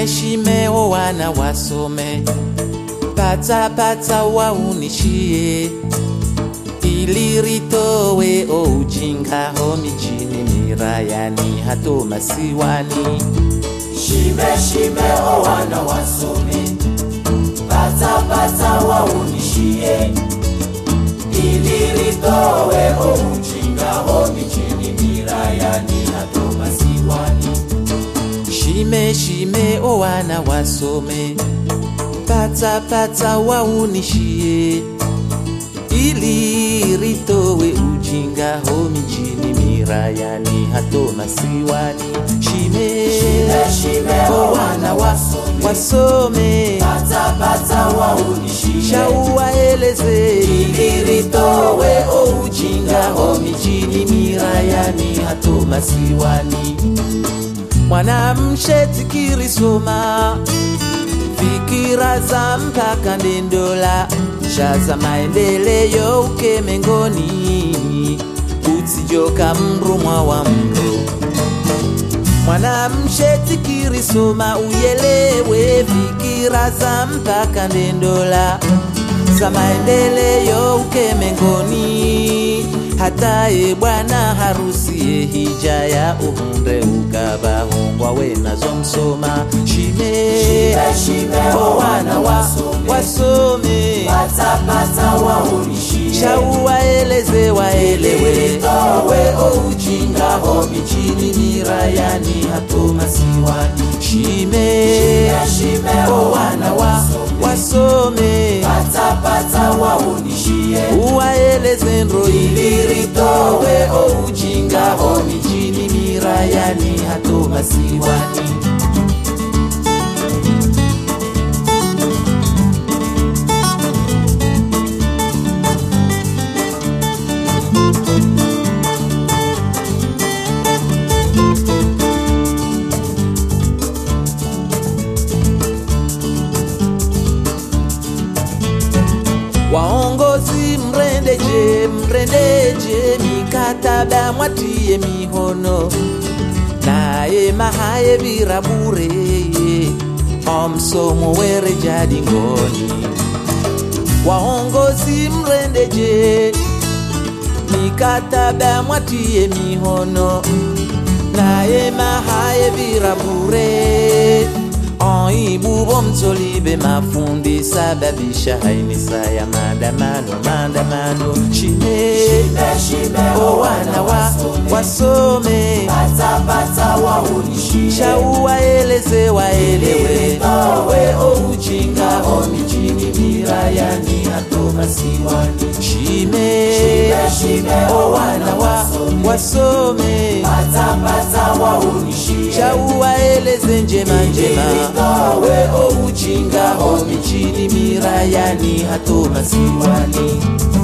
shime shime o wana wasome pata pata waunishie ili ritowe o ujinga ho mijini mirayani hato masiwani Shime shime o wana wasome, pata pata waunishie, ili litowe o ujinga ho mijini mirayani hato masiwani. shime shime o wana wasome pata pata waunishie ili ritowe ujinga ho mijini mirayani hato masiwani shime Shime shime o wana wasome, wasome pata pata waunishie, shauwaeleze ili litowe o ujinga ho mijini mirayani hato masiwani mwanamshe tikirisoma fikira za mpaka ndendola shaza maendeleyo ukemengoni utsijoka mrumwa wa mro mwanamshe tikirisoma uyelewe fikira za mpaka ndendola za maendeleyo ukemengoni hataye bwana harusiye hija ya uhunde ukabahungwa wenazo msoma shime Shime shime o wana wasome, wasome pata pata waunishie, shauwaeleze waelewe towe o ujinga ho mijini mirayani hato masiwani. shime Shime o wana wasome, wasome pata pata waunishie, uwaeleze ndroili liritowe o ujinga ho mijini mirayani hato masiwani waongozi mrendeje mrendeje mikataba mwatiye mihono naye mahaye birabure omsomo were jadi ngoni waongozi mrendeje mikataba mwatiye mihono naye mahaye birabure oibubo mtolibe mafundi sababisha hainisa ya maandamano maandamano shime Shime shime o wana wana wa wasome, wasome pata pata waunishie, shauwaeleze waelewe towe o ujinga ho mijini mirayani hato masiwani. shime Shime shime o wana wa wasome, wasome pata pata waunishie, shauwaeleze njema njema towe o ujinga ho mijini mirayani hato masiwani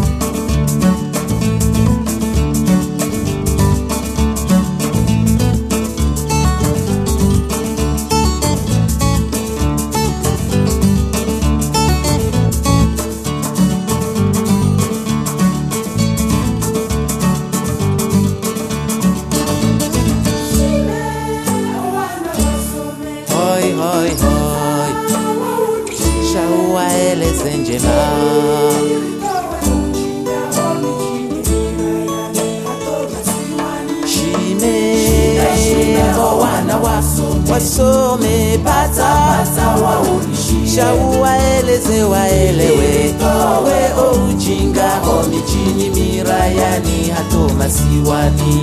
hoi hoi hoi shauwaeleze njema shime o wana wa wasome pata shauwaeleze waelewe we o ujinga ho mijini mirayani hato masiwani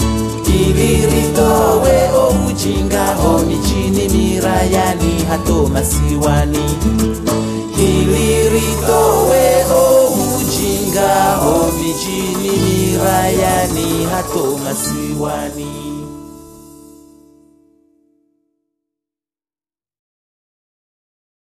iliritowe o ujinga ho mijini mirayani hato masiwani iliritowe o ujinga ho mijini mirayani hato masiwani